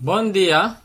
Bom dia.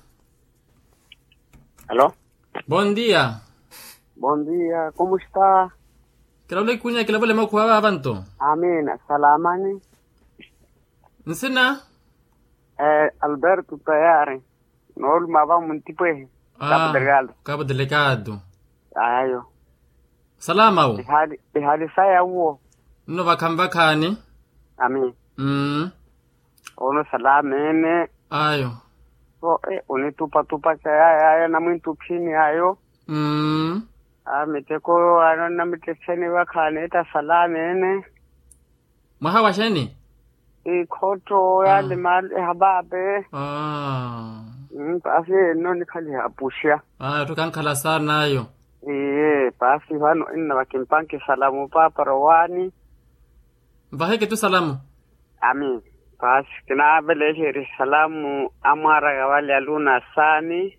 Alô? Bom dia. Bom dia, como está? Kila ule kunya kila bole makuwa abantu. Amina, salamani. Nsina? Eh, Alberto tayari. Nool mava muntipwe. Cabo Delgado. Cabo Delegado. Ayo. Salama u. Ihali, ihali saya uo. No bakamba kani. Amin. Mm. Ono salamene. Ayo. So, eh, unitupa tupa kaya ayo na mwintu pini ayo. Mm. Ah, miteko ano na miteseni wakane ta salamene. Mwaha sheni? Ikoto ya limal hababe. Ah. Mm, basi no nikhali hapushia. Ayo tukankhala sana ayo. Iye, basi vano inna vakimpanki salamu papa rowani. Mbaheke tu salamu. Amin. Basi kina beleheri salamu amara gawali aluna sani.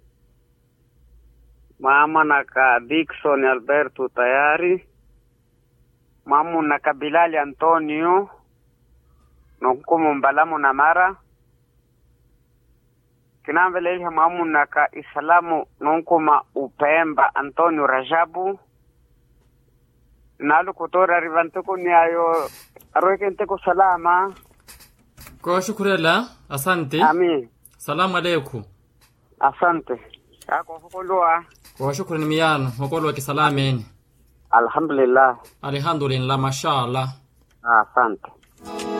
Mama naka Dickson Alberto tayari. Mamu naka Bilali Antonio. Nonkumu mbalamu na mara. Kina beleheri mamu naka Isalamu nonkuma Upemba Antonio Rajabu. Nalu kutora rivantuku ni ayo arwekenteko salama. Kwa shukurela. Asante. Amin. Salamu alaikum. Asante. Kako fukulua. Kwa shukrani miyano. Wakolo kisalameni. Alhamdulillah. Alhamdulillah mashallah. Asante.